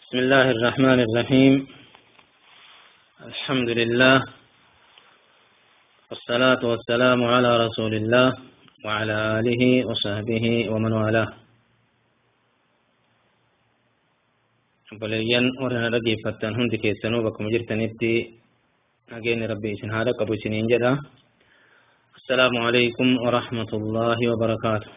بسم الله الرحمن الرحيم الحمد لله والصلاة والسلام على رسول الله وعلى آله وصحبه ومن والاه بلين ورنا رجي فتن هند كيسنو بكم جرتنتي أجين ربي إسن هذا قبو سنين جدا السلام عليكم ورحمة الله وبركاته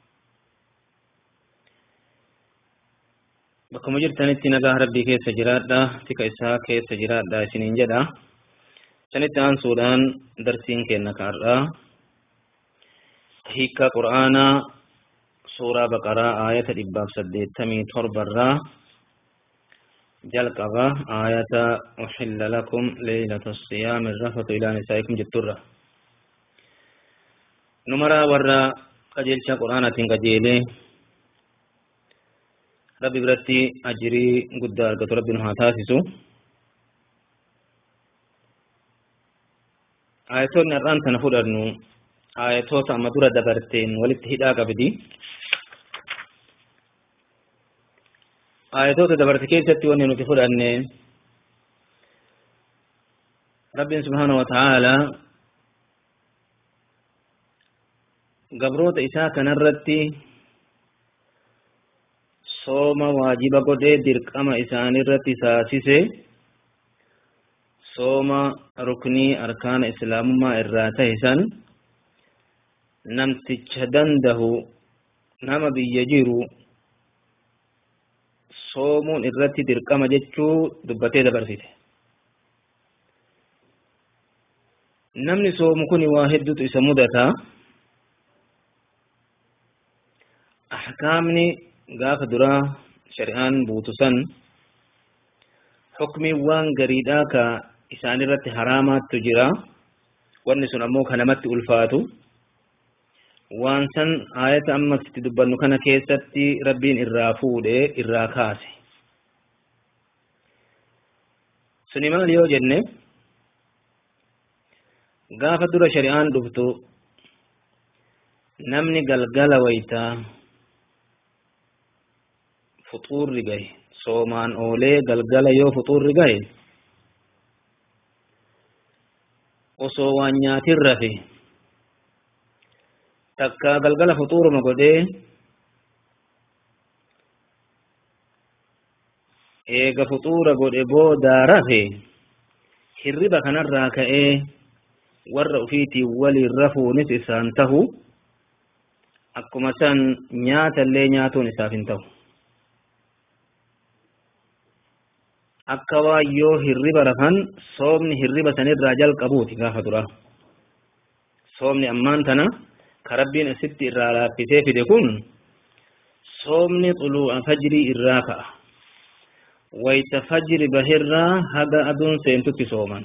bakkuma jirtanitti nagaa rabbii keessa jiraadha tika isaa keessa jiraadha isiniin jedha sanitti aansuudhaan darsiin kenna kaadha hiikkaa qur'aanaa suuraa baqaraa aayata dhibbaaf saddeettamii torbarraa jalqaba aayata uxilla lakum leylata siyaami rafatu ilaa nisaa'ikum jetturra numaraa warra qajeelcha qur'aanaatiin qajeelee rabbi biratti ajirii guddaa argatu rabbi nu haa taasisu ayatoonni har'aan tana fudhannu ayatoota amma dura dabarteen walitti hidhaa qabdi ayatoota dabarte keessatti wanni nuti fudhanne rabbiin subhaanahu wa ta'aalaa gabroota isaa kanarratti sooma waajiba godhee dirqama isaanirratti taasise sooma ruknii arkaana islaamummaa irraa tahe san namticha dandahu nama biyya jiru soomuun irratti dirqama jechuu dubbatee dabarsite namni soomu kun waa hedduutu isa mudata ahkaamni gaafa duraa shari'aan buutu san hukmiiwwan gariidhaa ka isaan irratti haraamaattu jira wanni sun ammoo ka namatti ulfaatu waan san aayata amma itti dubbannu kana keessatti rabbiin irraa fuudhe irraa kaase suni maal yoo jenne gaafa dura shari'aan dhuftu namni galgala waytaa fuxuurri gahe soomaan oolee galgala yoo fuxuurri gahe osoo waan nyaatin rafe takka galgala fuxuuruma godhee eega fuxuura godhe boodaa rafe hirriba kanarraa ka'ee warra ufiitiin waliin rafuunis isaan tahu akkuma san nyaatallee nyaatuun isaaf hin ta'u akka waan yoo hirriba rafan soomni hirriba sanirraa jalqabuuti gaafa dura soomni ammaan tana ka rabbiin asitti irraa laaffisee fide kun soomni xuluu'a fajrii irraa ka'a wayta fajri bahirraa haga aduun seentutti sooman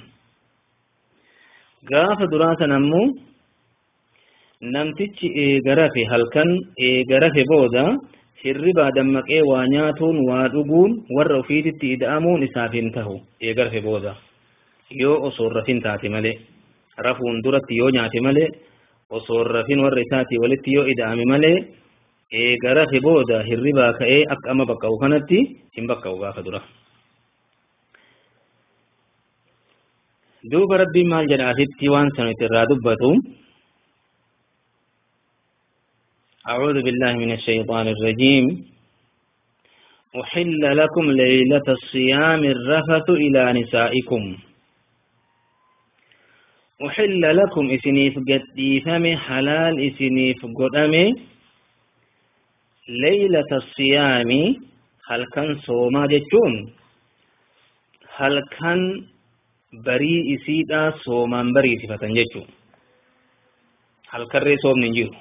gaafa duraa san ammoo namtichi eega rafe halkan eega rafe booda hirribaa dammaqee waa nyaatuun waa dhuguun warra ufiititti ida'amuun isaaf hin tahu eega rafe booda yoo osoo rafin taate malee rafuun duratti yoo nyaate malee osoo rafin warra isaatii walitti yoo ida'ame malee eega rafe booda hirribaa ka'ee akka amma baqqa'u kanatti hin baqqa'u gaafa dura. duuba rabbiin maal jedha asitti waan sanatti irraa dubbatu أعوذ بالله من الشيطان الرجيم أحل لكم ليلة الصيام الرفث إلى نسائكم أحل لكم إسنيف قديفم حلال إسنيف قدم ليلة الصيام هل كان صوما جتون هل كان بري إسيدا صوما بري صفة جتون هل كان صوم ننجيرو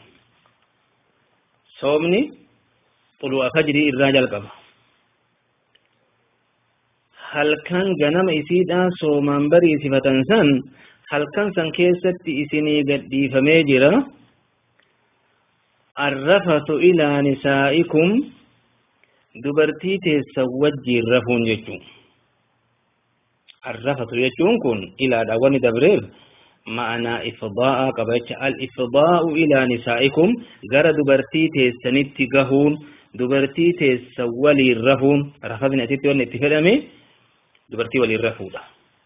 soomni xulu'a fajrii irraa jalqaba halkan ganama isiidhaan soomaan bariisifatan san halkan san keessatti isinii gadhiifamee jira arrafatu ilaa nisaa'ikum dubartii teessan wajjiin rafuun jechuun arrafatu jechuun kun ilaadha wani dabreef ma'anaa ifdaa'aa qaba jecha al-ifdaa'u ilaa nisaa'ikum gara dubartii teessanitti gahuun dubartii teessa waliin rafuun rafasni asitti wanni itti fedhame dubartii waliin rafuudha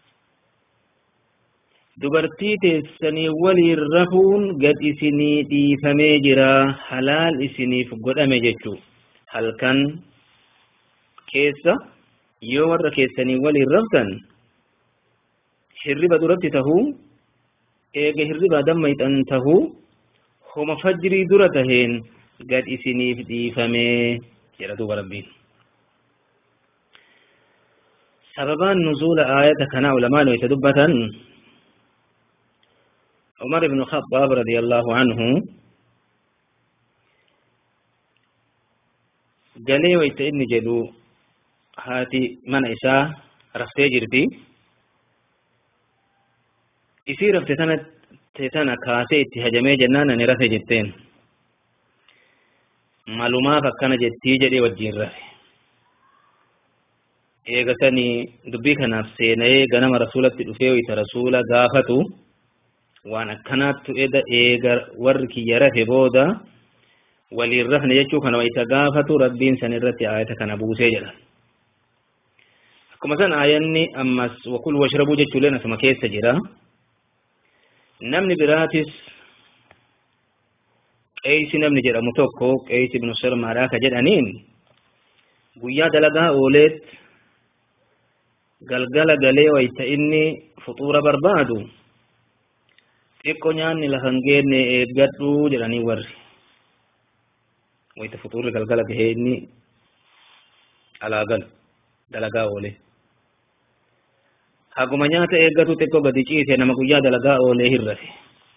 dubartii teessanii waliin rafuun gad isinii dhiifamee jira halaal isiniif godhame jechuu halkan keessa yoo warra keessanii waliin raftan hirriba duratti tahuu eega hirriba dammayxan tahuu homa fajrii dura taheen gad isiniif dhiifamee jedha duuba rabbiin sababaan nuzuula aayata kanaa ulamaan wayta dubbatan عمر بن الخطاب رضي الله عنه galee wayta inni jedhu haati mana isaa raftee jirti isii rafte sanatti sana kaasee itti hajamee jennaan ani rafe jetteen malumaaf akkana jettii jedhee wajjiin rafe eegasanii dubbii kanaaf seena'ee ganama rasuulatti dhufee wayta rasuula gaafatu waan akkanaattu eda eega warri kiyya rafe booda waliin rafne jechuu kana wayta gaafatu rabbiin san irratti aayata kana buusee jedha akkuma san aayanni ammas wakul washrabuu jechuuleen asuma keessa jira namni biraatis qeeysi namni jedhamu tokko qeeysi ibnu sirmaadhaa ka jedhaniin guyyaa dalagaa ooleet galgala galee wayta inni fuxuura barbaadu xiqqo nyaanni lafan geenne eeggadhu jedhanii warri wayta fuxuurri galgala gahee inni alaa galu dalagaa oole haguma nyaata eeggatu xiqqo gadi ciise nama guyyaa dalagaa oolee hin rafe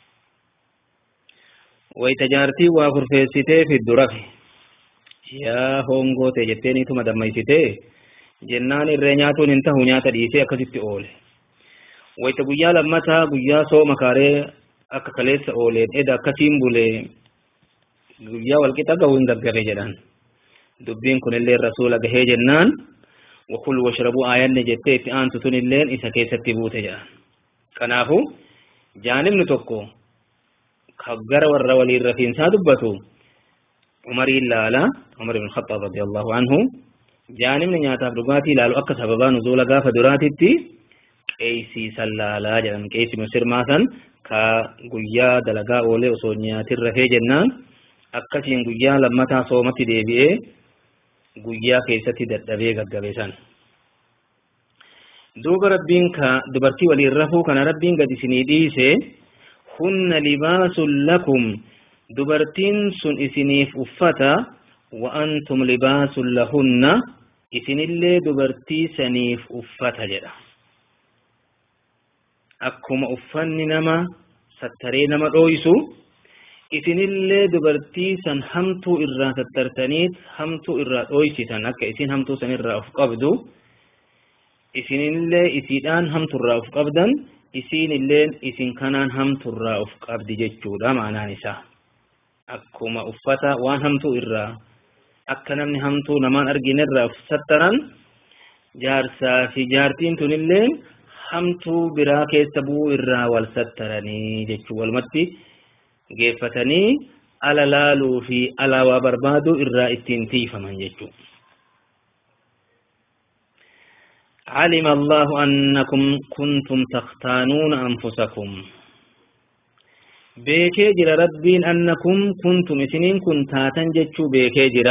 wayta jaartii waa kurfeessitee fiddu rafe yaa hongoote jetteeniituma dammaysitee jennaan irree nyaatuun hin tahu nyaata dhiisee akkasitti oole wayta guyyaa lammataa guyyaa sooma kaaree akka kaleessa ooleen eda akkasiin bulee guyyaa walqixa gahuu hin gaggare jedhan dubbiin kunillee rasuula gahee jennaan wakul washrabuu aayanne jettee itti aantu tunilleen isa keessatti buute jedhan kanaafu jaanibni tokko gara warra waliin rafiinsaa dubbatu umariin laala umar ibn khattaab radiyallahu anhu jaanibni nyaataaf dhugaatii ilaalu akka sababaa nuzuula gaafa duraatitti qeeysiisan laalaa jedhan qeeysi misirmaa san ka guyyaa dalagaa oolee osoo nyaatin rafee jennaan akkasiin guyyaa lammataa soomatti deebi'ee guyyaa keessatti dadhabee gaggabe san duuba rabbiin ka dubartii waliin rafuu kana rabbiin gad isinii dhiise hunna libaasun lakum dubartiin sun isiniif uffata wa antum libaasun lahunna isinillee dubartii saniif uffata jedha akkuma uffanni nama sattaree nama dhooysu isinillee dubartii san hamtuu irraa sattartaniit hamtuu irraa dhooysitan akka isin hamtuu san irraa of qabdu isinillee isiidhaan hamturraa of qabdan isinilleen isin kanaan hamturraa of qabdi jechuudha maanaan isaa akkuma uffata waan hamtuu irraa akka namni hamtuu namaan arginerraa of sattaran jaarsaa fi jaartiin tunilleen hamtuu biraa keessa bu'uu irraa wal sattaranii jechuu walumatti geeffatanii ala laaluu fi ala waa barbaaduu irraa ittiin tiifaman jechuu علم الله أنكم كنتم تختانون أنفسكم beekee jira rabbiin annakum kuntum isiniin kun taatan jechuu beekee jira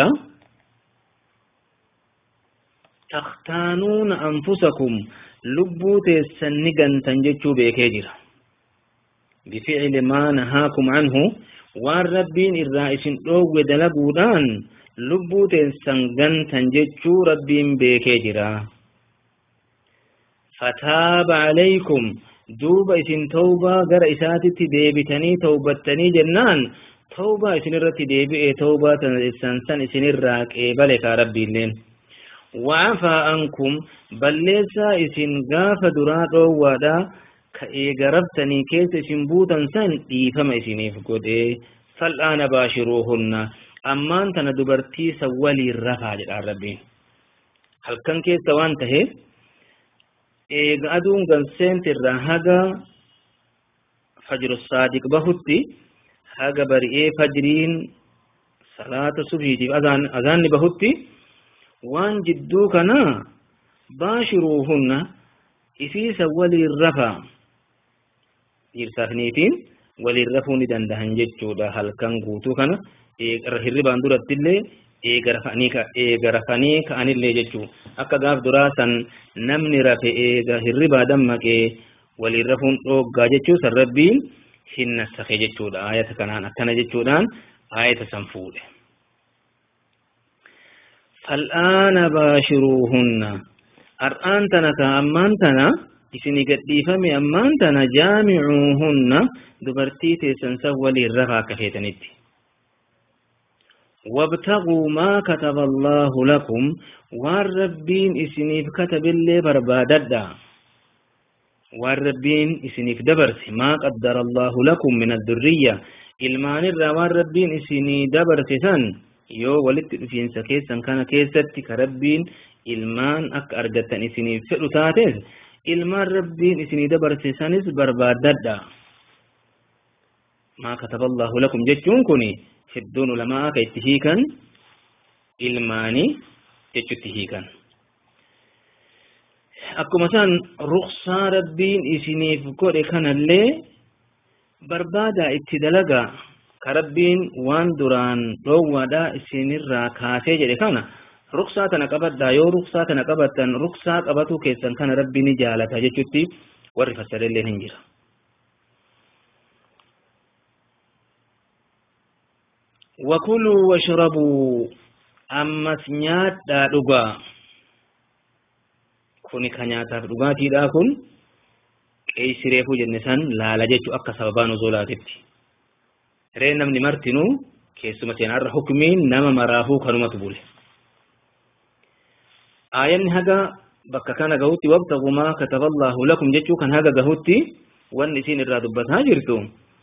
takhtaanuuna anfusakum lubbuu teessan ni gantan jechuu beekee jira bificli maa nahaakum anhu waan rabbiin irraa isin dhoowwe dalaguudhaan lubbuu teessan gantan jechuu rabbiin beekee jira fataaba calaykum duuba isin tawbaa gara isaatitti deebitanii tawbattanii jennaan tawbaa isin irratti deebi'e tawbaa san san isinirraa qeebale kaa rabbiilleen wa'afaa ankum balleessaa isin gaafa duraa dhoowwaadha ka eegaraftanii keessa isin buutan san dhiifama isiniif godhe fal'aana baashiruuhunna ammaan tana dubartii san waliin rafaa jedhaan rabbiin halkan keessa waan taheef eega aduun ganseent irraa haga fajru saadiq bahutti haga bari'ee fajriin salaata subhiitiif azaanni bahutti waan jidduu kana baashiruuhunna isiisa waliin rafaa dhiirsaaf niitiin waliin rafuu ni dandahan jechuudha halkan guutuu kana hirribaan durattillee eega rafanii ka'anillee jechuu akka gaaf duraa san namni rafe eega hirribaa dammaqee waliin rafuun dhooggaa jechuu san rabbiin hin nassake jechuudha ayata kanaan akkana jechuudhaan ayata san fuudhe fal'aana baashiruuhunna ar'aan tana ka ammaan tana isini gadhiifame ammaan tana jaamicuuhunna dubartii teessan san waliin rafaa akka feetanitti وابتغوا ما كتب الله لكم والربين إسنيف كتب اللي برباددا والربين إسنيف دبرس ما قدر الله لكم من الذرية ilmaan irraa waan rabbiin isinii dabarse san yoo walitti dhufiinsa keessan kana keessatti ka rabbiin ilmaan akka argattan isiniif fedhu taates ilmaan rabbiin isinii dabarse sanis barbaaddadha maa kataba allahu lakum jechuun kun hedduun ulamaa akka itti hiikan ilmaanii jechutti hiikan akkuma san ruksaa rabbiin isiniif godhe kanallee barbaada itti dalaga ka rabbiin waan duraan dhoowwaadha isinirraa kaasee jedhe kana ruksaa tana qabadhaa yoo ruksaa tana qabattan ruksaa qabatu keessan kana rabbi ni jaalata jechutti warri fassarellee hin jira وكلوا واشربوا أمس نياتا دغا كوني كنياتا دغا تيدا كن qeeysi reefuu jenne san laala jechuu akka sababaa nuzulaatitti ree namni martinuu keessuma seenaarra hukumiin nama maraafuu kanumatu bule aayanni haga bakka kana gahutti wabtagu maa kataba allaahu lakum jechuu kan haga gahutti wanni isin irraa dubbataa jirtu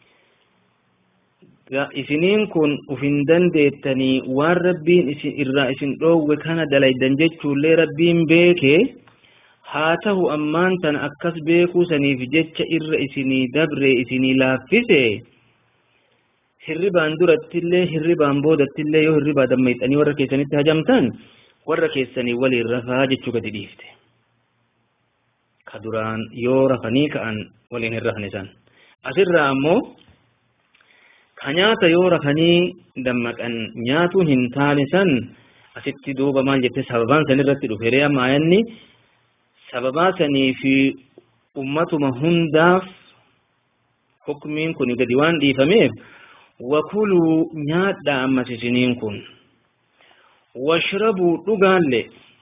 isiniin kun ufin dandeettanii waan rabbiin isin irraa isin dhoowwe kana dalaydan jechuullee rabbiin beekee haa tahu ammaan tan akkas beekuu saniif jecha irra isinii dabre isinii laaffise hirribaan durattillee hirribaan boodattillee yoo hirribaa dammayxanii warra keessanitti hajamtan warra keessanii waliin rafaa jechuu gadi dhiifte ka duraan yoo rafanii ka'an waliin hin rafne san asirraa ammoo ka nyaata yoo rafanii dammaqan nyaatuun hin taane san asitti duuba maal jette sababaan san irratti dhufe ree amma ayanni sababaa sanii fi ummatuma hundaaf hukmiin kun gadi waan dhiifameef wakuluu nyaadha ammas isiniin kun washrabuu dhugaalle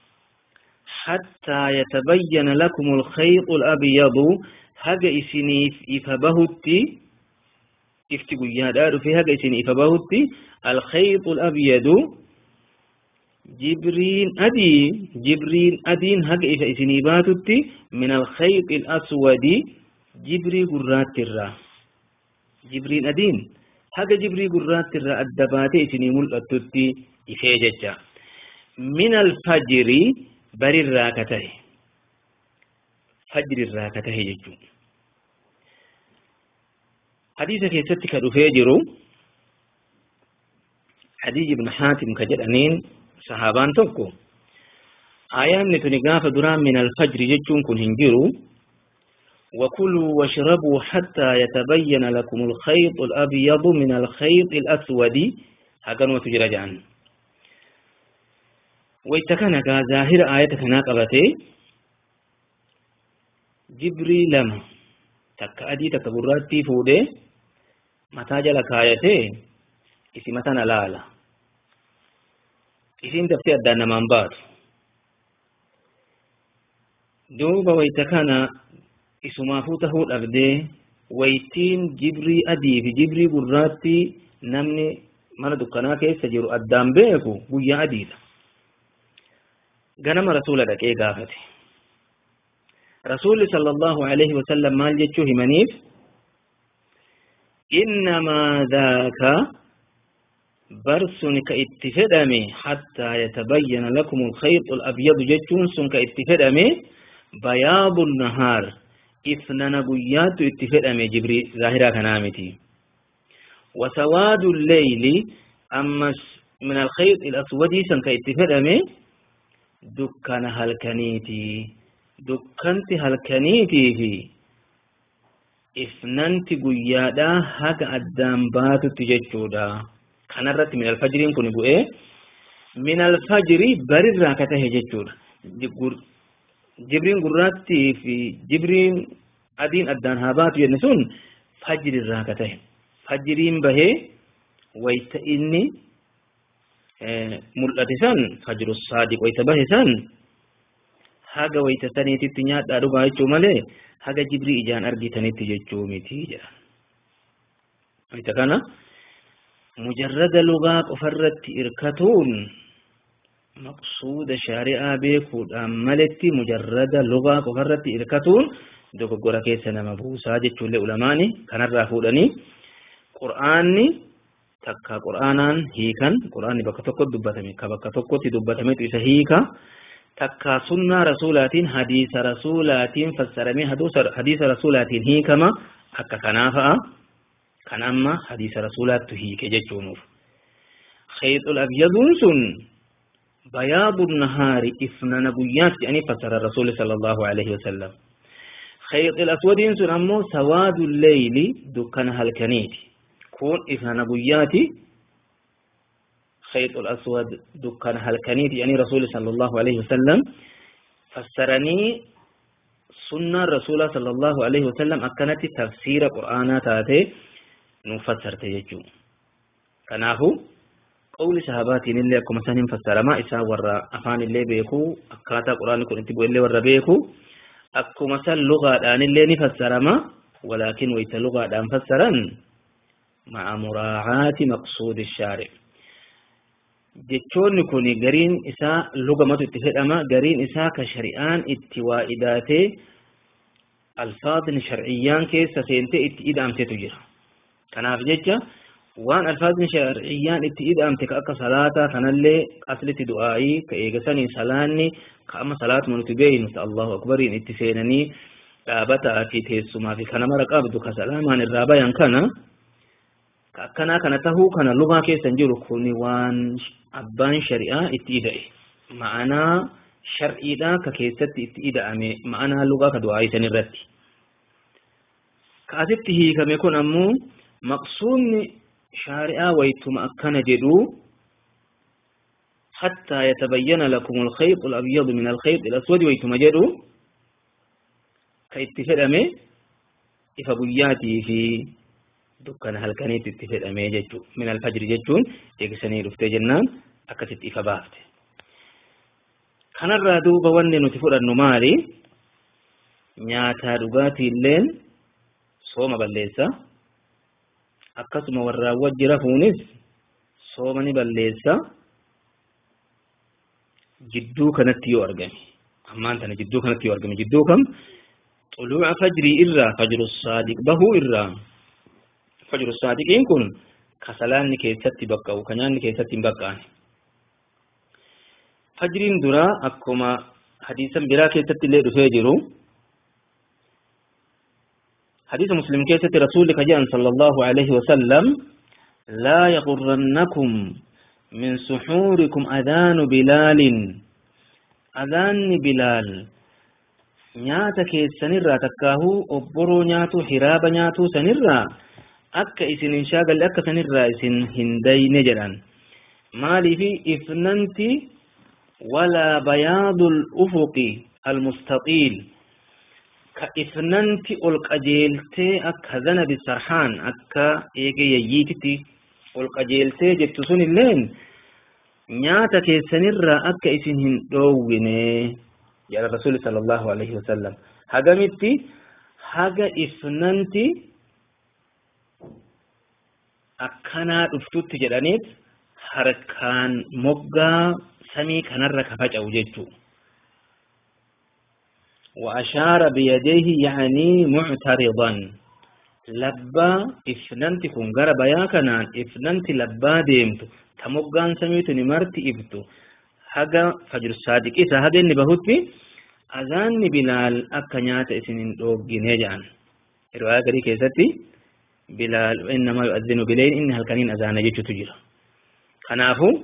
حتى يتبين لكم الخيط الأبيض هذا إسنيف إفبهتي افتقوا يا في هذا إسنيف إفبهتي الخيط الأبيض جبرين أدي جبرين أدين هج إذا إسنيباتت من الخيط الأسود جبري قرات الرا جبرين أدين هج جبري قرات الرا الدبات إسني ملأتت إفيججا من الفجر بر الراكته فجر الراكته يجو حديث في ستك الأفيجر حديث ابن حاتم كجرانين sahaabaan tokko ayaanni tuni gaafa duraan min alfajri jechuun kun hin jiru وكلوا واشربوا حتى يتبين لكم الخيط الأبيض من الخيط الأسود هكذا تجرى جان ويتكنا ظاهر آية كنا قبته جبري لما تك أدي تكبراتي فوده متى جلك آيته اسمتنا لالا isin daftee addaan namaan baatu duuba wayta kana isumaafuu tahuu dhabdee waytiin jibrii adii fi jibrii gurraatti namni mana dukkanaa keessa jiru addaan beeku guyyaa adiidha ganama rasuula dhaqee gaafate rasuulli sallallahu alaihi wasallam maal jechuu himaniif innamaa dhaaka برسن كاتفدمي حتى يتبين لكم الخيط الأبيض جتون سن كاتفدمي بياض النهار إثنان قيات اتفدمي جبري ظاهرة كنامتي وسواد الليل أما min alkhayt ilaswadii san ka itti fedhame dukkana halkaniiti dukkanti halkaniitii fi ifnanti guyyaadhaa haga addaan baatutti jechuudha kanarratti min alfajiriin kun bu'ee min alfajirii barirraa ka tahe jechuudha jibriin gurraattii fi jibriin adiin addaan haa baatu jenne sun fajrirraa ka tahe fajiriin bahee wayta inni mul'ate san fajru saadiq wayta bahe san haga wayta saniititti nyaadhaa dhugaa jechuu malee haga jibrii ijaan argitanitti jechuu miti jedha wayta kana mujarrada lugaa qofarratti irkatuun maqsuuda shaari'aa beekuudhaan maletti mujarrada lugaa qofarratti irkatuun dogoggora keessa nama buusaa jechuullee ulamaani kanarraa fuudhanii qur'aanni takka qur'aanaan hiikan qur'aanni bakka tokkotti dubbatame ka bakka tokkotti dubbatametu isa hiika takka sunnaa rasuulaatiin hadiisa rasuulaatiin fassaramee hadiisa rasuulaatiin hiikama akka kanaa fa'a kan amma hadiisa rasuulaattu hiike jechuunuuf khayxul abyaduun sun bayaadu nahaari ifnana guyyaatti ani fassara rasuuli sallallahu alaihi wasallam khayxul aswadiin sun ammoo sawaadu leyli dukkana halkaniiti kun ifnana guyyaati خيط الأسود دكان هلكنيت يعني رسول صلى الله عليه وسلم فسرني سنة رسول صلى الله عليه وسلم أكنت تفسير قرآن تاتي نفسر تيجو كناهو قول صحابات اللي أكو مثلا فسر ما إسا ورا أفان اللي بيكو أكاتا قرآن كن انتبو اللي ورا بيكو أكو مثلا لغة آن اللي نفسر ما ولكن ويت لغة آن فسرا مع مراعاة مقصود الشارع jechoonni kun gariin isaa lugamatu itti fedhama gariin isaa ka shari'aan itti waa idaatee alfaadni sharciyyaan keessa seentee itti ida'amtetu jira kanaaf jecha waan alfaadni sharciyyaan itti ida'amte ka akka salaataa kanallee aslitti du'aa'ii ka eegasanii salaanni ka amma salaatuma nuti beeynu ta allahu akbariin itti seenanii dhaabataa fi teessumaa fi kana mara qabdu ka salaamaan irraa bayan kana ka akkanaa kana tahuu kana lugaa keessan jiru kuni waan abbaan shari'aa itti ida'e ma'anaa shar'iidha ka keessatti itti ida'ame ma'anaa lugaa ka du'aa isan irratti ka asitti hiikame kun ammoo maqsuudni shari'aa waytuma akkana jedhu حتى يتبين لكم الخيط الأبيض من الخيط الأسود ويتم جدو كيتفد أمي إفبياتي في dukkana halkaniitti itti fedhamee jechu min alfajri jechuun eegisanii dhuftee jennaan akkasitti ifa baafte kanarraa duuba wanni nuti fudhannu maali nyaataa dhugaatii illeen sooma balleessa akkasuma warraa wajji rafuunis sooma ni balleessa jidduu kanatti yoo argame ammaan tana jidduu kanatti yoo argame jidduu kam xuluuca fajrii irraa fajru saadiq bahuu irraa fajru saadiqiin kun ka salaanni keessatti baqqa'u ka nyaanni keessatti hin baqqaane fajriin duraa akkuma hadiisan biraa keessatti illee dhufee jiru hadiisa muslim keessatti rasuulli ka jedhan sallallahu alaihi wasallam laa yaqurrannakum min suxuurikum adaanu bilaalin adaanni bilaal nyaata keessanirraa takkaahuu obboroo nyaatuu hiraaba nyaatuu sanirraa akka isin hin shaagalle akka sanirraa isin hin dayne jedhan maaliifi ifnanti walaa bayaadul ufuqi almustaxiil ka ifnanti ol qajeeltee akka zanabi sarhaan akka eege yayyiititti ol qajeeltee jettu sun illeen nyaata keessanirraa akka isin hin dhoowwine jedha rasuli sala allahu alaihi wasallam hagamitti haga ifnanti akkanaa dhuftutti jedhaniit harkaan moggaa samii kanarra ka faca'u jechuu وأشار بيديه يعني معترضا لبا إفننت كن غرب يا كنان إفننت لبا ديمتو تمغان سميت نمرت إبتو حقا فجر الصادق إذا هذا النبهوت أذان بلال أكنيات إسنين دوغين هجان رواية قري كيستي بلال إنما يؤذن بليل إن هل كانين أذان يجو تجرى kanaafuu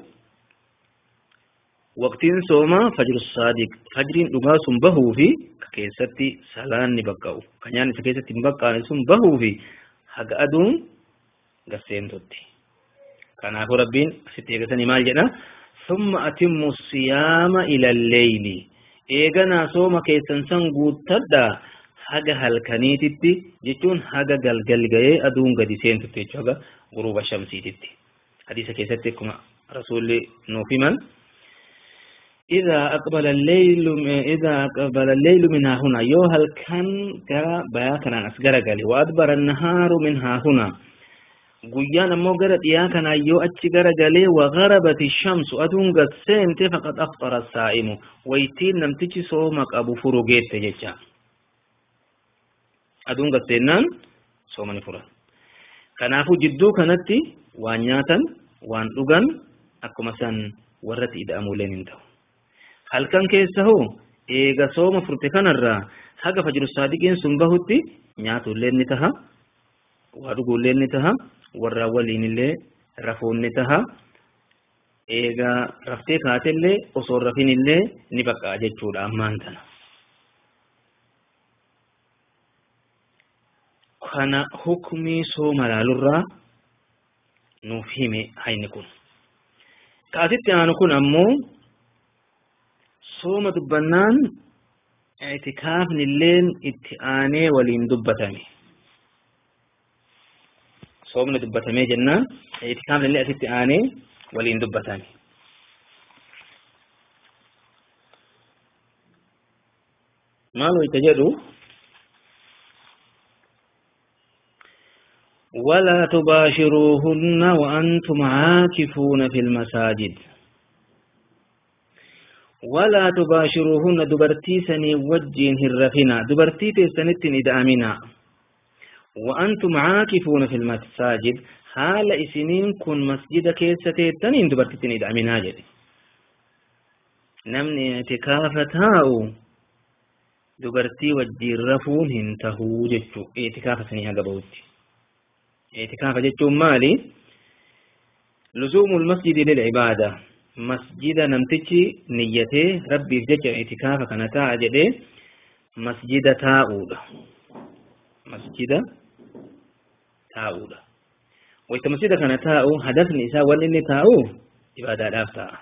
waqtiin soomaa fajru saadiq fajriin dhugaa sun bahuu fi ka keessatti salaanni baqqa'u ka nyaanni isa keessatti hin baqqaane sun bahuu fi haga aduun gasseentutti kanaafuu rabbiin asitti eegatanii maal jedha summa atimmu siyaama ila lleyli eeganaa sooma keessan san guuttadhaa haga halkaniititti jechuun haga galgal ga'ee aduun gadi seentutti jechuu haga guruuba shamsiititti hadiisa keessatti akkuma rasuulli nuuf himan إذا أقبل الليل إذا أقبل الليل منها هنا يو هل كان جرى بياكنا أسجر قالي وأدبر النهار منها هنا guyyaan ammoo gara dhiyaa kana yoo achi gara galee wagharabati shamsu aduun gad seente faqad aftara saa'imu waytiin namtichi sooma qabu furu geette jecha aduun gad seennaan sooma ni furan kanaafuu jidduu kanatti waan nyaatan waan dhugan akkuma san warratti ida'amuuleen hin ta'u halkan keessa hoo eega sooma furte kanarraa haga fajru saadiqiin sun bahutti nyaatulleen ni taha waa dhuguulleen ni taha warra waliin illee rafuun ni taha eega raftee kaatellee osoo rafin illee ni baqqaa jechuudha ammaan tana kana hukmii sooma laalurraa nuuf hime hayni kun kaasitti aanu kun ammoo sooma dubbannaan itikaafni illeen itti aanee waliin dubbatame soomni dubbatamee jennaan itikaafni illee asitti aanee waliin dubbatame maal wayta jedhu ولا تباشروهن وأنتم عاكفون في المساجد ولا تباشروهن دبرتي سني وجين هرفنا دبرتي تسنت ندامنا وأنتم عاكفون في المساجد حال إسنين كن مسجد كيسة تنين دبرتي ندامنا جدي نمني اعتكافتاو دبرتي وجين رفون هنتهو جتشو اعتكاف سنيها قبوتي اعتكاف جتشو مالي لزوم المسجد للعباده masjida namtichi niyyatee rabbiif jecha itikaafa kana taa'a jedhee masjida taa'uudha masjida taa'uudha wayta masjida kana taa'u hadafni isaa wanni inni taa'u ibaadaadhaaf ta'a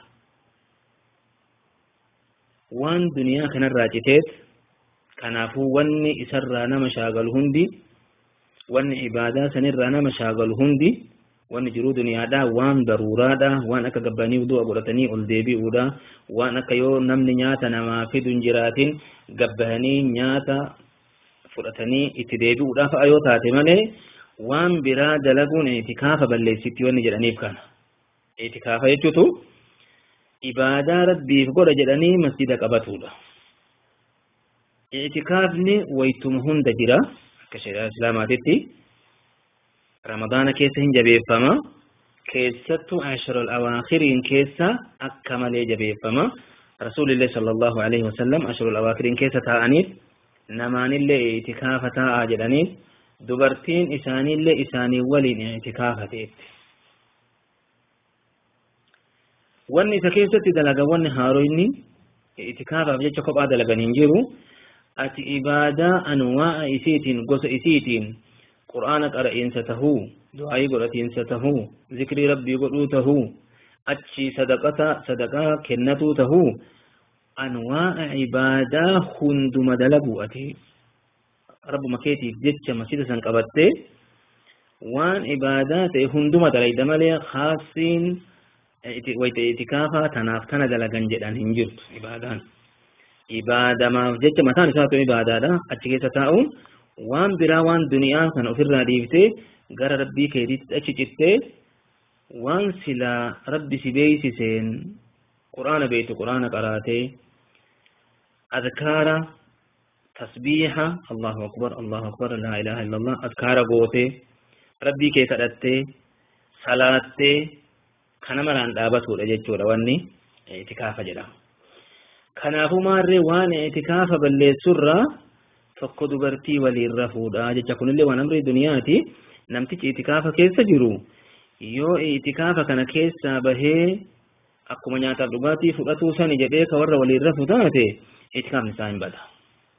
waan duniyaa kanarraa citeet kanaafuu wanni isarraa nama shaagalu hundi wanni ibaadaa sanirraa nama shaagalu hundi wanni jiruu duniyaadha waan daruuraadha waan akka gabbanii du'a godhatanii ol deebi'uudha waan akka yoo namni nyaata namaa fidu hin jiraatin gabbahanii nyaata fudhatanii itti deebi'uudhaaf yoo taate malee waan biraa dalaguun itikaafa balleessitti wanni jedhaniif kana itikaafa jechuutu ibaadaa rabbiif godha jedhanii masjida qabatudha itikaafni waytuma hunda jira akka shari'aa islaamaatitti ramadaana keessa hin jabeeffama keessattuu ashrul awaakhiriin keessa akka malee jabeeffama rasuulillee sallallahu alaihi wasallam ashrul awaakhiriin keessa taa'aniif namaanillee itikaafa taa'aa jedhaniif dubartiin isaaniillee isaanii waliin itikaafateetti wanni isa keessatti dalaga wanni haaroyni itikaafaaf jecha kophaa dalagan hin jiru ati ibaadaa anwaa'a isiitiin gosa isiitiin qur'aana qara'insa tahuu du'aayii godhatiinsa tahuu zikrii rabbii godhuu tahuu achi sadaqata sadaqaa kennatuu tahuu anwaa'a ibaadaa hunduma dalagu ati rabbuma keetiif jecha masjida san qabattee waan ibaadaa ta'e hunduma dalayda malee khaasiin wayta itikaafaa tanaaf tana dalagan jedhan hin jirtu ibaadaan ibaadamaaf jecha mataan isaa ta'u ibaadaadha achi keessa taa'uun waan biraa waan duniyaa kana ofirraa dhiiftee gara rabbii keetiitti achi cittee waan silaa rabbi si beeysiseen quraana beektu quraana qaraatee adkaara tasbiiha allahu akbar allahu akbar laa ilaha illa allah adkaara gootee rabbii kee kadhattee salaattee kana maraan dhaabatudha jechuudha wanni itikaafa jedhama kanaafuu maarree waan itikaafa balleessurraa tokko dubartii waliin rafuudha jecha kunillee waan amrii duniyaati namtichi itikaafa keessa jiru yoo itikaafa kana keessaa bahee akkuma nyaataaf dhugaatii fudhatuu sani jedhee ka warra waliin rafu taate itikaafni isaa hin bada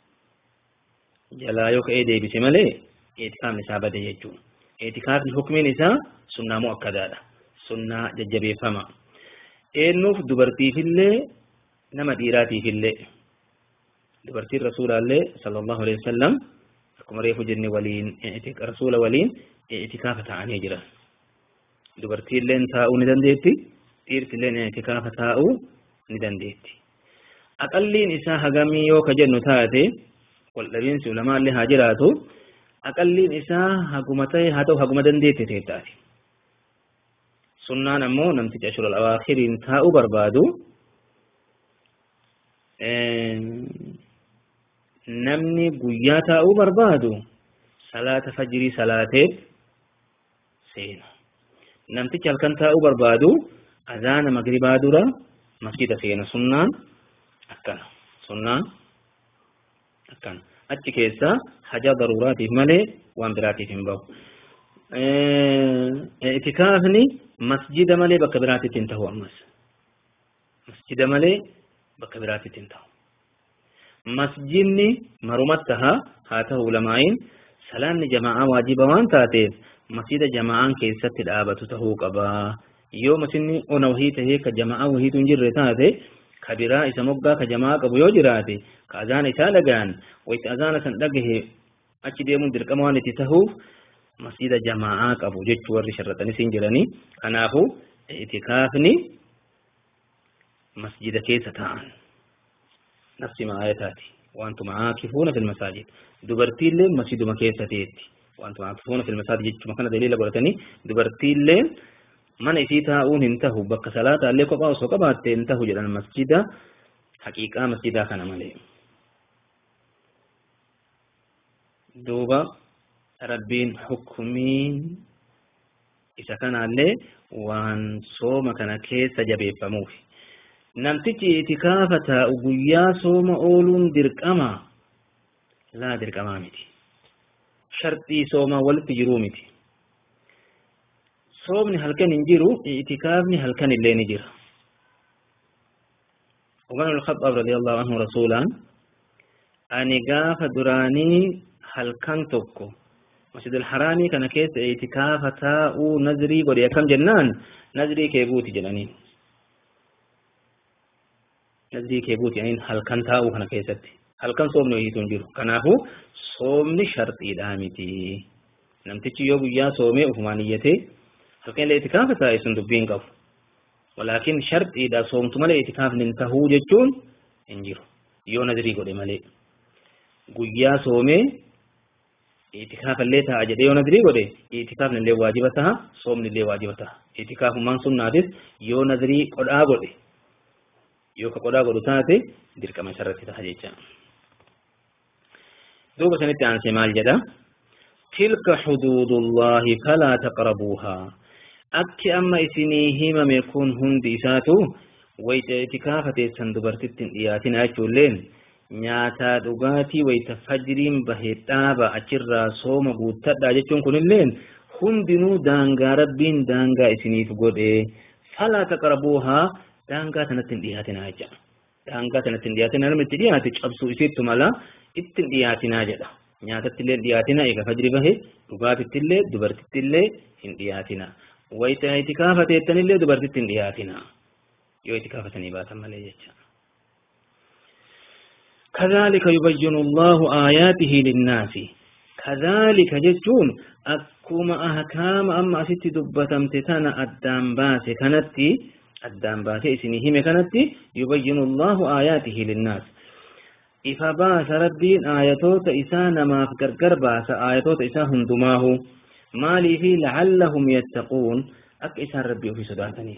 jalaa yoo ka'ee deebise malee itikaafni isaa bade jechuudha itikaafni hukmiin isaa sunnaa mu'akkadaadha sunnaa jajjabeeffama eennuuf dubartiifillee nama dhiiraatiifillee dubartiin rasuulaallee sallallahu alaihi wasallam akkuma reefu jenne waliin rasuula waliin itikaafa ta'anii jiran dubartiilleen taa'uu ni dandeetti dhiirtilleen itikaafa taa'uu ni dandeetti aqalliin isaa hagamii yoo ka jennu taate waldhabiinsi ulamaallee haa jiraatu aqalliin isaa haguma ta'e haa ta'u haguma dandeette ta'e taate sunnaan ammoo namtichi ashurul awaakhiriin taa'uu barbaadu namni guyyaa taa'uu barbaadu salaata fajrii salaateef seena namtichi halkan taa'uu barbaadu azaana magribaa dura masjida seena sunnaan akkana sunnaan akkana achi keessa hajaa daruuraatiif malee waan biraatiif hin bahu itikaafni masjida malee bakka biraatitti hin tahu ammas masjida malee bakka biraatitti hin tahu masjidni marumatti taha haa ta'u ulamaa'iin salaanni jamaa'aa waajiba waan taateef masjida jamaa'aan keessatti dhaabatu tahuu qaba yoo masjidni ona wahii tahee ka jamaa'aa wahiitu hin jirre taate ka biraa isa moggaa ka jamaa'aa qabu yoo jiraate ka azaana isaa dhagahan wayitti azaana san dhagahe achi deemuun dirqama waan itti tahuuf masjida jamaa'aa qabu jechuu warri sharraxanis hin jiranii kanaafu itikaafni masjida keessa ta'an nafsi maayataati wantuma aakifuuna fil masaajid dubartiillee masjiduma keessa teetti wantuma aakifuuna fil masaajid jechuma kana daliila godhatanii dubartiillee mana isii taa'uun hin tahu bakka salaataallee kophaa osoo qabaatte hin tahu jedhan masjida haqiiqaa masjidaa kana malee duuba rabbiin hukumiin isa kanaallee waan sooma kana keessa jabeeffamuuf namtichi itikaafa taa'u guyyaa sooma ooluun dirqama laa dirqamaa miti sharxii soomaa walitti jiruu miti soomni halkan hin jiru itikaafni halkan illee ni jira Umar al-Khattab radiyallahu anhu rasuulaan ani gaafa duraanii halkan tokko masjidil haraamii kana keessa itikaafa taa'uu nazrii godhe akkam jennaan nazrii kee guuti jedhaniin nazrii kee guuti jedhaniin halkan taa'uu kana keessatti halkan soomni wayiitu hin jiru kanaafuu soomni sharxiidhaa miti namtichi yoo guyyaa soomee ufumaan iyyatee halkan illee itikaafa taa'e sun dubbiin qabu walaakin sharxiidha soomtu malee itikaafni hin tahuu jechuun hin jiru yoo nazrii godhe malee guyyaa soomee itikaaf illee ta'a jedhee yoo nadrii godhe itikaafni illee waajiba ta'a soomni illee waajiba ta'a itikaafummaan sunnaatis yoo nadrii qodhaa godhe yoo ka qodhaa godhu taate dirqama isarratti ta'a jecha duuba sanitti aansee maal jedha tilka xuduudullaahi falaa taqrabuuhaa akki amma isinii himame kun hundi isaatu wayta itikaafa teessan dubartitti hin dhiyaatina jechuulleen nyaataa dhugaatii wayta fajriin bahe dhaaba achirraa sooma guuttadha jechuun kunilleen hundinuu daangaa rabbiin daangaa isiniif godhe falaa taqrabuuhaa daangaa tanatti hin dhiyaatinaa jecha daangaa tanatti hin dhiyaatinaa namni itti dhiyaate cabsuu isiittu mala itti hin dhiyaatinaa jedha nyaatatti illee dhiyaatina eega fajri bahe dhugaatitti illee dubartitti illee hin dhiyaatina wayta itikaafa teettanillee dubartitti hin dhiyaatina yoo itikaafatanii baatan malee jecha كذلك يبين الله آياته للناس كذلك جتون أكما أحكام أما أست دبتم تتنا أدام باس كانت أدام باس إسنهم كانت يبين الله آياته للناس إفا باس ربين آياتوت إسان ما فكر باس آياتوت إسان هندماه مالي في لعلهم يتقون أك إسان ربي في سداتني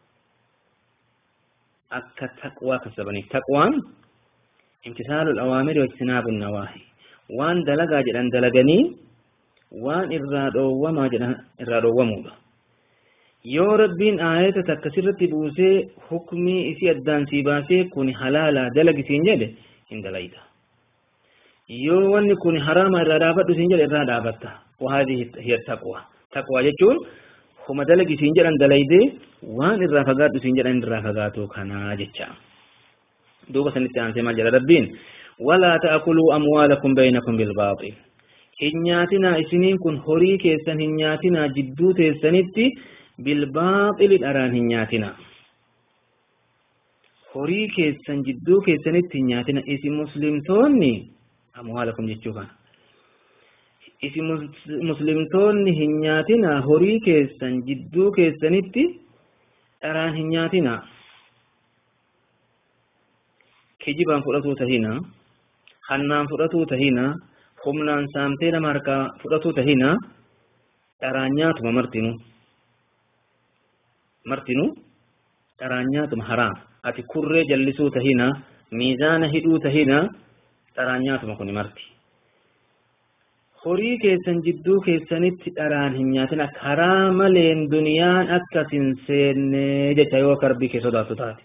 أك تقوى كسبني تقوان امتثال الأوامر واجتناب النواهي وان دلقا جدن دلقني وان إرادو وما جدن إرادو ومودا yoo rabbiin aayata takka sirratti buusee hukmii isii addaan sii baasee kun halaala dalagi siin jedhe hin dalayta yoo wanni kun haraama irraa dhaabadhu siin jedhe irraa dhaabatta وهذه هي التقوى تقوى jechuun homa dalagi isiin jedhan dalaydee waan irraa fagaadhu isiin jedhan irraa fagaatu kanaa jecha duuba sanitti aansee maal jedha rabbiin walaa ta'kuluu amwaalakum baynakum bilbaaxil hin nyaatinaa isiniin kun horii keessan hin nyaatinaa jidduu teessanitti bilbaaxili dharaan hin nyaatinaa horii keessan jidduu keessanitti hin nyaatina isin muslimtoonni amwaalakum jechuu kana isin muslimtoonni hin nyaatina horii keessan jidduu keessanitti dharaan hin nyaatina kijibaan fudhatuu tahina hannaan fudhatuu tahina humnaan saamtee nama harkaa fudhatuu tahina dharaan nyaatuma martinu martinu dharaan nyaatuma haraam ati kurree jallisuu tahina miizaana hidhuu tahina dharaan nyaatuma kuni marti horii keessan jidduu keessanitti dharaan hin nyaatina karaa maleen duniyaan akkas hin seenne jecha yoo akka rabbii kee sodaattu taate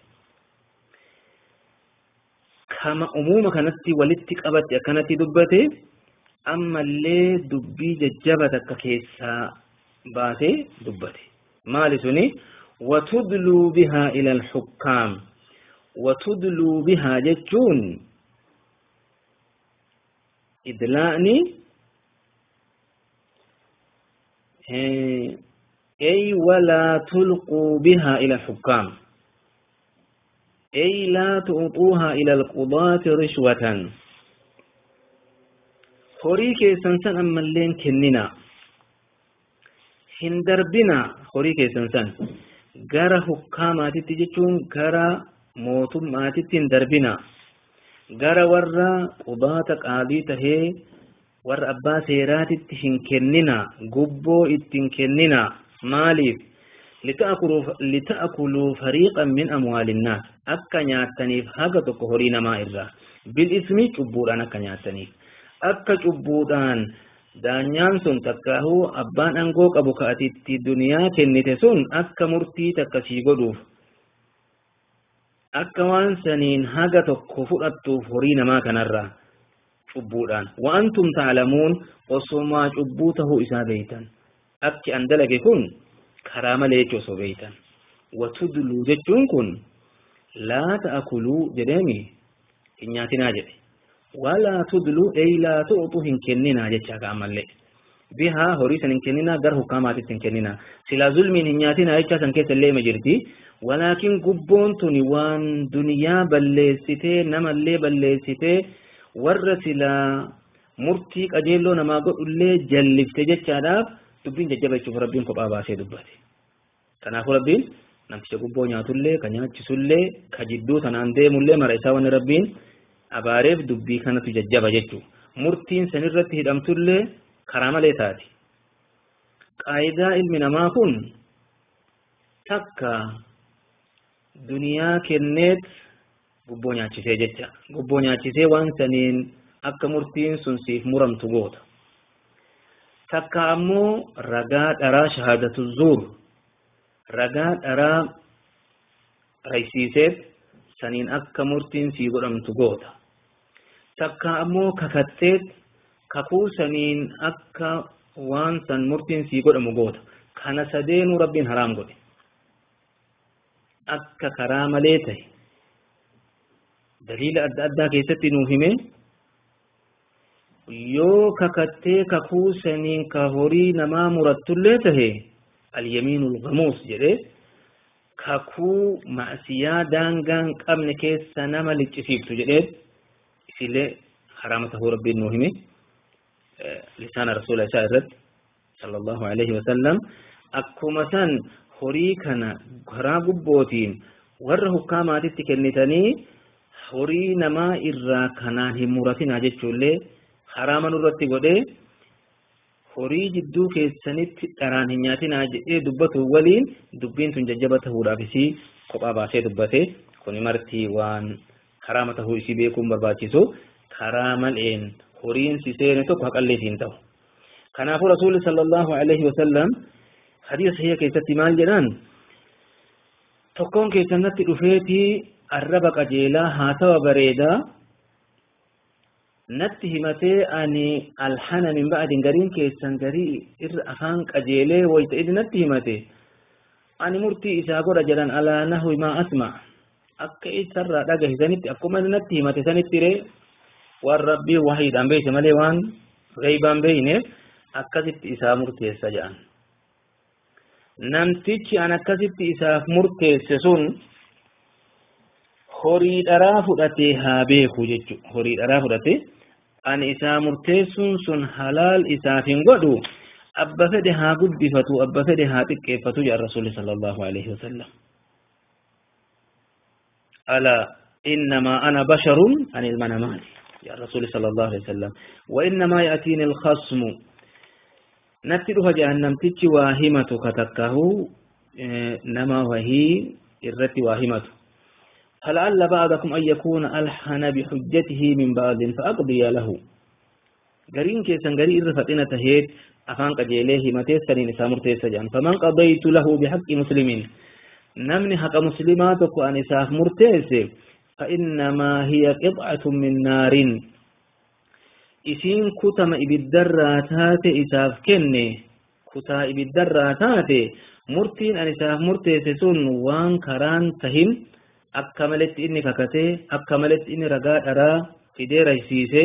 kama umuuma kanatti walitti qabatti akkanatti dubbate ammallee dubbii jajjaba takka keessaa baasee dubbate maali suni watudluu bihaa ila alxukkaam watudluu bihaa jechuun idlaa'ni أي ولا تلقوا بها إلى الحكام أي لا تعطوها إلى القضاة رشوة horii keessan san ammalleen kennina hin darbina horii keessan san gara hukkaamaatitti jechuun gara mootummaatitti hin darbina gara warra qubaata qaadii tahee warra abbaa seeraatitti hin kennina gubboo ittiin kennina maaliif lita'akuluu fariiqan min amwaalinnaas akka nyaattaniif haga tokko horii namaa irraa bil ismi cubbuudhaan akka nyaattaniif akka cubbuudhaan daanyaan sun takkaahuu abbaan aangoo qabu ka ati itti duniyaa kennite sun akka murtii takka sii godhuuf akka waan saniin haga tokko fudhattuuf horii namaa kanarraa cubbuudhaan wa'antum taalamuun osomaa cubbuu tahuu isaa beeytan akki an dalage kun karaa malee jechuu osoo beeytan watudluu jechuun kun laa ta'akuluu jedheemi hin nyaatinaa jedhe walaa tudluu ey laa tu'utu hin kenninaa jechaa ka ammallee bihaa horii san hin kenninaa gara hukkaamaatitti hin kenninaa silaa zulmiin hin nyaatinaa jechaa san keessa illee ima jirti walaakin gubboon tuni waan duniyaa balleessitee namallee balleessitee warra silaa murtii qajeelloo namaa godhullee jallifte jechaadhaaf dubbiin jajjaba jechuuf rabbiin kophaa baasee dubbate kanaafuu rabbiin namticha gubboo nyaatullee ka nyaachisullee ka jidduu tanaan deemullee mara isaa wanni rabbiin abaareef dubbii kanatu jajjaba jechuu murtiin sanirratti hidhamtullee karaa malee taati qaayidaa ilmi namaa kun takka duniyaa kenneet gubboo nyaachisee jecha gubboo nyaachisee waan saniin akka murtiin sun siif muramtu goota takka ammoo ragaa dharaa shahaadatu zuur ragaa dharaa raysiiseet saniin akka murtiin sii godhamtu goota takka ammoo kakatteet kakuu saniin akka waan san murtiin sii godhamu goota kana sadeenuu rabbiin haraam godhe akka karaa malee tahe daliila adda addaa keessatti nuuf hime yoo kakattee kakuu saniin ka horii namaa murattullee tahe alyamiinul gamuus jedhe kakuu ma'siyaa daangaan qabne keessa nama liccisiiftu jedhee isillee haraama tahuu rabbiin nuu hime lisaana rasuula isaa irratti sallallahu alaihi wasallam akkuma san horii kana karaa gubbootiin warra hukkaamaatitti kennitanii horii namaa irraa kanaan hin muratinaa jechuullee haraama nurratti godhee horii jidduu keessanitti dharaan hin nyaatinaa jedhee dubbatu waliin dubbiin tun jajjaba tahuudhaaf isii kophaa baasee dubbate kuni martii waan haraama tahuu isii beekuun barbaachisu karaa maleen horiin si seene tokko haqallee siin ta'u kanaafuu rasuulli sallallahu alaihi wasallam hadiisa sahiha keessatti maal jedhaan tokkoon keessanatti dhufeetii arraba qajeelaa haasawa bareedaa natti himatee ani alhana min ba'adin gariin keessan garii irra afaan qajeelee wayta idi natti himate ani murtii isaa godha jedhan alaa nahwi maa asma akka isarraa dhagahisanitti akkuma natti himate sanitti ree waan rabbii wahiidhaan beeyse malee waan gaybaan beeyneef akkasitti isaa murteessa jedhan namtichi an akkasitti isaaf murteesse sun horii dharaa fudhatee haa beeku jechu horii dharaa fudhate ani isaa murteessuun sun halaal isaaf hin godhu abba fedhe haa guddifatu abba fedhe haa xiqqeeffatu jedha rasuulli sallallahu alaihi wasallam ala innamaa ana basharun ani ilma namaati يا رسول صلى الله عليه وسلم وإنما يأتيني الخصم نتلها جهنم تتش واهمة كتكه نما وهي الرت واهمة فلعل بعضكم أن يكون ألحن بحجته من بعض فأقضي له قرين كيسان قرين رفتنا تهيد أفان قجيله متيسرين سامر تيسجان فمن قضيت له بحق مسلمين نمني حق مسلماتك أن إساف مرتيسي فإنما هي قطعة من نار إسين كتم إبدراتات إساف كني كتا إبدراتات مرتين أن إساف مرتيسسون وان كران تهين أكملت إني ككتي أكملت إني رقاء أرى فدي ريسيسي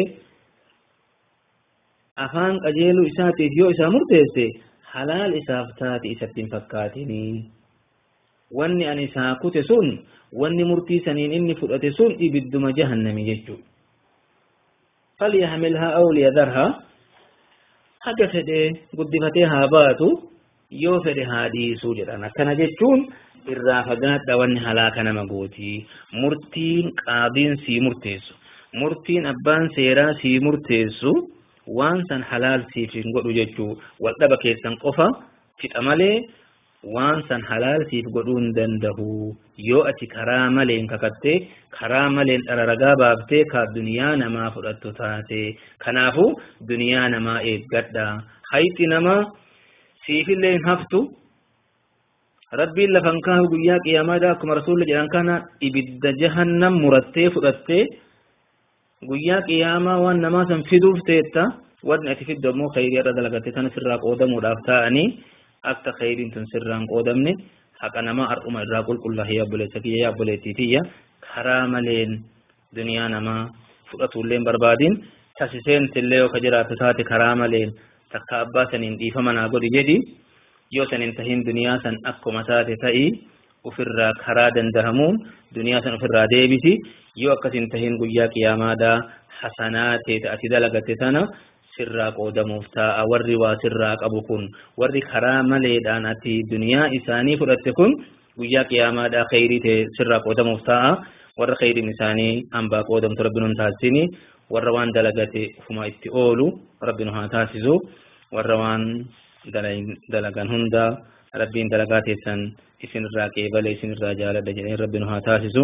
أفان قجيلو إساتي جو إسا مرتيسي حلال إساف تاتي إساتين فكاتني wanni ani isaa kute sun wanni murtii saniin inni fudhate sun ibidduma jahannami jechu falyahmilhaa aw liyadharhaa haga fedhe guddifatee haa baatu yoo fedhe haa dhiisuu jedhan akkana jechuun irraa fagaadha wanni halaaka nama gootii murtiin qaadiin sii murteessu murtiin abbaan seeraa sii murteessu waan san halaal siif hin godhu jechuu waldhaba keessan qofa fixa malee waan san halaal siif godhuu hin dandahu yoo ati karaa maleen kakattee karaa maleen dhara ragaa baaftee ka duniyaa namaa fudhattu taate kanaafu duniyaa namaa eeggadha hayti namaa siifillee hin haftu rabbiin lafan kaahu guyyaa qiyaamaadha akkuma rasuulli jedhan kana ibidda jahannam murattee fudhattee guyyaa qiyaamaa waan namaa san fiduuf teetta wanni ati fiddu ammoo khayrii irra dalagatte tana sirraa qoodamuudhaaf ta'anii akka khayriin tun sirraan qoodamne haqa namaa har'uma irraa qulqullaa'ee yaabboleessa kiyya yaabboleettii tiyya karaa maleen duniyaa namaa fudhatullee barbaadin tasiseentillee yoo ka jiraatu taate karaa maleen takka abbaa saniin dhiifama naa godhi jedhi yoo sanin tahin duniyaa san akkuma taate ta'i ufirraa karaa dandahamuun duniyaa san ufirraa deebisi yoo akkasin tahin guyyaa qiyaamaadhaa hasanaa teete ati dalagatte sana sirraa qoodamuuf ta'a warri waa sirraa qabu kun warri karaa maleedhaan ati duniyaa isaanii fudhatte kun guyyaa qiyaamaadhaa khayrii ta'e sirraa qoodamuuf ta'a warra khayriin isaanii hambaa qoodamtu rabbi nun taasisini warra waan dalagate ufuma itti oolu rabbi nu haa taasisu warra waan dalagan hunda rabbiin dalagaa teessan isinirraa qeebale isinirraa jaaladha jedhee rabbi nu haa taasisu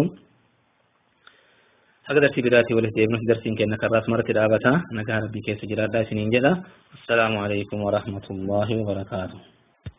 haga dartii biraatti walitti deebinu darsiin kenna karraas maratti dhaabata nagaa rabbii keessa jiraadhaa isiniin jedha assalaamu alaikum warahmatullaahi wabarakaatuh